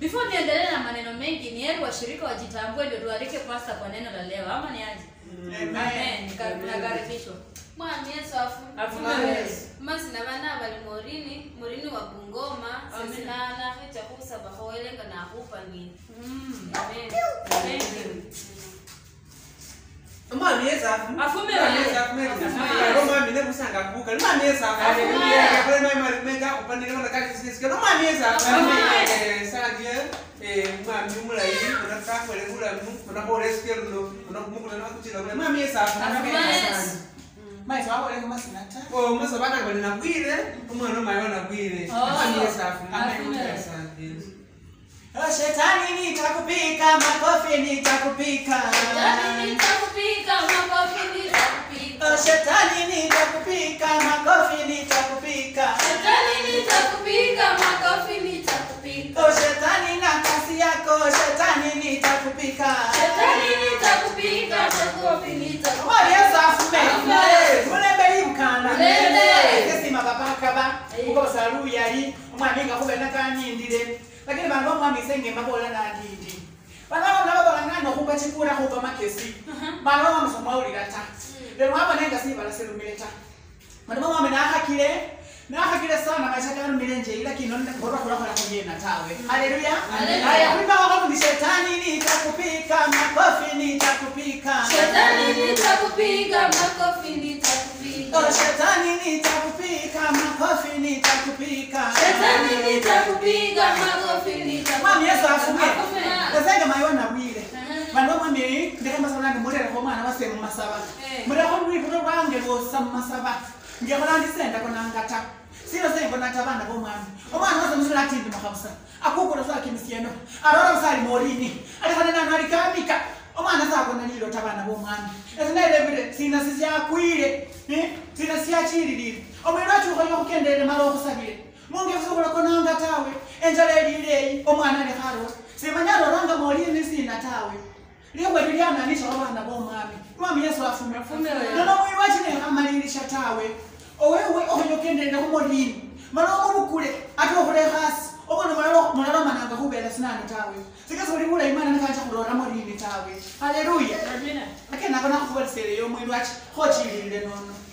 Before niendelee na maneno mengi, ni heri washirika wajitambue ndio tualike pasta kwa neno la leo, ama ni aje? Amen. Nika- Nakaribishwa. Mwami Yesu afu Afume Yesu. masi na bana bali morini morini wa Bungoma Amen. sesinana hecha kusaba hoelenga na hupangini Mm. amen Thank you. Umami ezafu. Afume Umami wewe. ezafu meri. Afume. Ro mami ne kusanga kuka. Umami ezafu. Hallelujah. Ya kule mai mai mega kupandika na kati sisi. Kama umami ezafu. Afume. Eh sangie eh umami mulai unataka kwele kula mu unapole sikelo no unakumukula na kuchila kule. Umami ezafu. Afume. maitho akoleka masinata Oh musa bana kwele na kwile. Umwana mai wana kwile. Oh. Umami ezafu. Afume. Asante. Oh, shetani nitakupika makofi nitakupika Ndani nitakupika makofi nitakupika Oh, shetani nitakupika makofi nitakupika Shetani nitakupika makofi nitakupika Oh, shetani na kasi yako shetani nitakupika Shetani nitakupika makofi nitakupika Omwana Yesu afume Afume. mulembeli mukana Mulembe. kesima kapakaba kukosa luyali omwami nga kube nakanyindile lakini bantu omwami senge mabola nandindi bantu nababola ngana okuba kikula kuba makesi bantu omwami somwawulira ta lero mwabona nga sibala selumile ta bantu omwami nahakile nahakile sana maisha galumile nje ila kino ngolwakulakola kuyena tawe haleluya Haleluya. aya kulimbawakamundi shetani nitakupika makofi nitakupika Shetani nitakupika makofi nitakupika Oh, shetani nitakupika makofi nitakupika Shetani nitakupika makofi nitakupika mwami yesu afume Afume. kazenge maiwana bwire Mhm. vanhu vamwami ndikambasavulani murereko mwana wase mumasava Eh. mureko rwivuro rwange rwosa mumasava ngekolandisenda konangata siro sengonata vana vomwami omwana wase musula atindi makabusa akukula sakimisieno arora usali morini alikana nanu alikamika omwana sakona lilota vana vomwami esinelevire sina sisyakwile eh, sina syachililile omwene wachukoyo kukendele mala okusavile mungevisukula konanga tawe enjala elileyi omwana alikhalo simanyalo ranga molini sina tawe liwe lilyanganisha abana bomwami mwami yesu afume Afume wewe. nono mwi wachinehamalilisha tawe owewe ohonyokendele humolini mana omubukule ate okhule khasi obona mulalomananga khubela sinani tawe sikasoli bulayi mwana nikanja khulora molini tawe haleluya Amina. ake nako nakhukhuwereseleyo omwili wachi khochilile nono